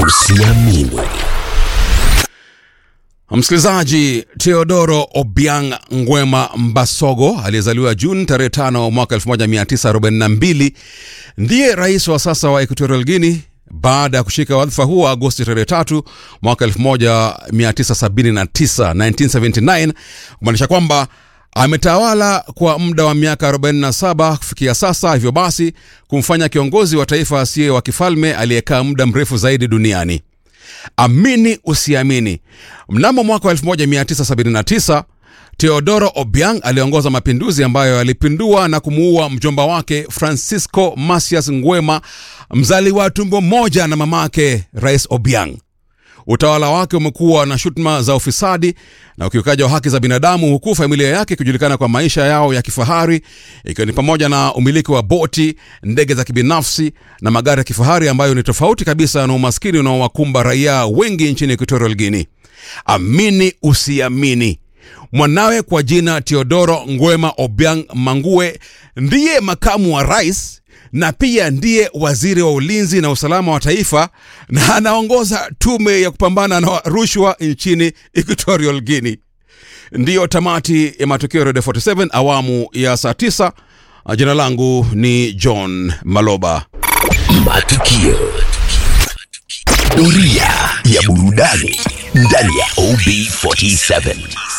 Usiamini. Msikilizaji, Teodoro Obiang Ngwema Mbasogo aliyezaliwa Juni tarehe 5 mwaka 1942 ndiye rais wa sasa wa Equatorial Guinea baada ya kushika wadhifa huo Agosti tarehe 3 mwaka 1979 1979 kumaanisha kwamba ametawala kwa muda wa miaka 47 kufikia sasa, hivyo basi kumfanya kiongozi wa taifa asiye wa kifalme aliyekaa muda mrefu zaidi duniani. Amini usiamini, mnamo mwaka wa 1979 Teodoro Obiang aliongoza mapinduzi ambayo yalipindua na kumuua mjomba wake Francisco Masias Ngwema, mzaliwa tumbo moja na mamake Rais Obiang. Utawala wake umekuwa na shutuma za ufisadi na ukiukaji wa haki za binadamu, huku familia yake ikijulikana kwa maisha yao ya kifahari, ikiwa ni pamoja na umiliki wa boti, ndege za kibinafsi na magari ya kifahari ambayo ni tofauti kabisa na umaskini unaowakumba raia wengi nchini Equatorial Guinea. Amini usiamini, mwanawe kwa jina Teodoro Ngwema Obiang Mangue ndiye makamu wa rais na pia ndiye waziri wa ulinzi na usalama wa taifa na anaongoza tume ya kupambana na rushwa nchini Equatorial Guinea. Ndiyo tamati ya matukio ya Radio 47 awamu ya saa 9. Jina langu ni John Maloba. Matukio. Doria ya burudani ndani ya OB47.